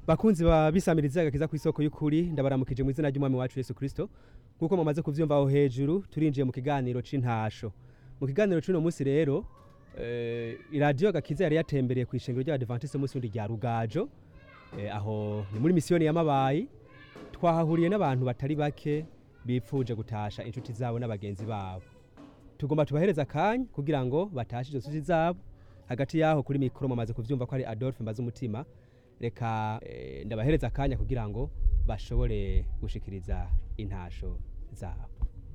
bakunzi ba bisamiriza agakiza ku isoko y'ukuri ndabaramukije mu izina ry'umwami wacu Yesu Kristo nkuko mumaze kuvyumva aho hejuru turinjiye mu kiganiro c'intasho mu kiganiro c'uno munsi rero eh, iradiyo agakiza yari yatembereye ku ishengero ry'abadventiste munsi wundi rya rugajo eh, aho ni muri misiyoni y'amabayi twahahuriye n'abantu batari bake bipfuje gutasha inshuti zabo n'abagenzi babo tugomba tubahereza akanya kugira ngo batashe izo nshuti zabo hagati yaho kuri mikoro mumaze kuvyumva ko ari adolphe mbaze umutima reka eh, ndabahereza akanya kugira ngo bashobore gushikiriza intasho zabo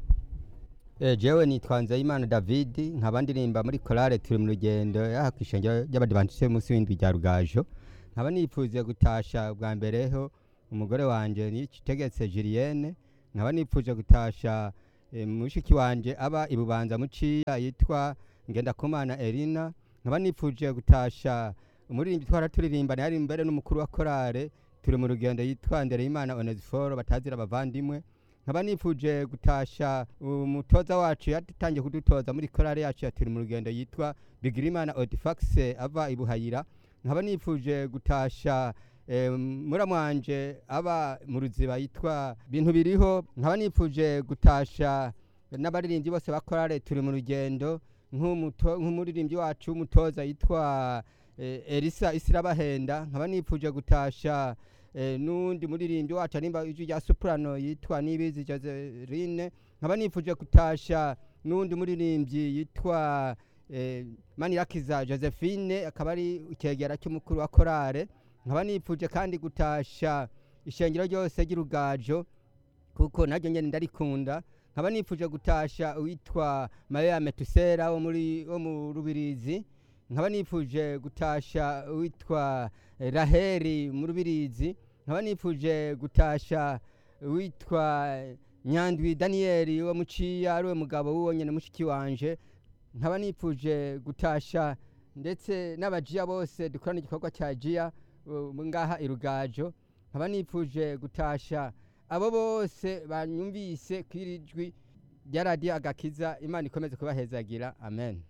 Eh, jewe nitwa Nzeyimana David nkaba ndirimba muri korale turi mu rugendo yaha kwishengero ry'abadivantiste munsi w'indwi rya Rugajo nkaba nipfuze gutasha bwa mbereho umugore wanje nitegetse Julienne nkaba nipfuje gutasha eh, mushiki wanje aba ibubanza muciya yitwa Ngendakumana Elina nkaba nipfuje gutasha umuririmbyi twara turirimbana yari mbere n'umukuru wa korale turi mu rugendo yitwa Ndereyimana Onesiforo batazira abavandimwe nkaba nifuje gutasha umutoza wacu yatangiye kudutoza muri korale yacu ya turi mu rugendo yitwa Bigirimana Odifax ava ibuhayira nkaba nifuje gutasha eh, muramwanje aba mu ruziba yitwa bintu biriho nkaba nifuje gutasha n'abaririmbyi bose ba korale turi mu rugendo nk'umuto- nk'umuririmbyi wacu w'umutoza yitwa eh, Elisa Isirabahenda nkaba nifuje gutasha eh, n'undi muririmbyi wacu arimba ijwi rya soprano yitwa Nibizi Joseline nkaba nifuje gutasha n'undi muririmbyi yitwa eh, Manirakiza Josephine akaba ari ikegera cy'umukuru wa korale nkaba nifuje kandi gutasha ishengero ryose ry'urugajo kuko naryo nyene ndarikunda nkaba nifuje gutasha uwitwa Maria Metusera wo muri wo mu Rubirizi nkaba nifuje gutasha uwitwa eh, Raheri mu Rubirizi nkaba nifuje gutasha uwitwa Nyandwi Daniel wo muciya ari we mugabo w'uwo nyene mushiki wanje nkaba nifuje gutasha ndetse n'abajiya bose dukorana igikorwa cya jiya uh, ngaha irugajo nkaba nifuje gutasha abo bose banyumvise kwirijwi rya radiyo agakiza imana ikomeze kubahezagira amen